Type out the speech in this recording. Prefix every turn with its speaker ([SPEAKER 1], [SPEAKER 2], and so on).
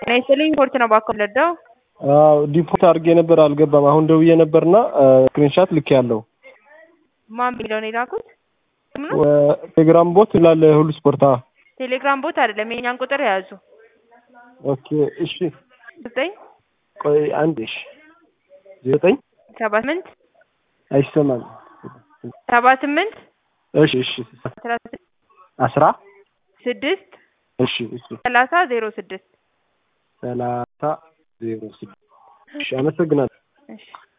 [SPEAKER 1] ጤና ይስጥልኝ ሪፖርት ነው ባኮ ለዳው
[SPEAKER 2] አዎ ዲፖርት አድርጌ ነበር አልገባም። አሁን ደውዬ ነበርና ስክሪንሻት ልክ ያለው
[SPEAKER 1] ማን ቢለው ነው የላኩት?
[SPEAKER 2] ቴሌግራም ቦት ይላል ሁሉ ስፖርት። አዎ
[SPEAKER 1] ቴሌግራም ቦት አይደለም የኛን ቁጥር የያዙ
[SPEAKER 2] ኦኬ እሺ
[SPEAKER 1] ዘጠኝ
[SPEAKER 2] ቆይ አንድ እሺ ዘጠኝ
[SPEAKER 1] ሰባ ስምንት
[SPEAKER 2] አይሰማም።
[SPEAKER 1] ሰባ ስምንት
[SPEAKER 2] እሺ እሺ
[SPEAKER 1] አስራ
[SPEAKER 2] አስራ
[SPEAKER 1] ስድስት
[SPEAKER 2] እሺ እሺ
[SPEAKER 1] ሰላሳ ዜሮ ስድስት
[SPEAKER 2] ሰላሳ ዜሮ ስድስት እሺ አመሰግናለሁ።
[SPEAKER 1] እሺ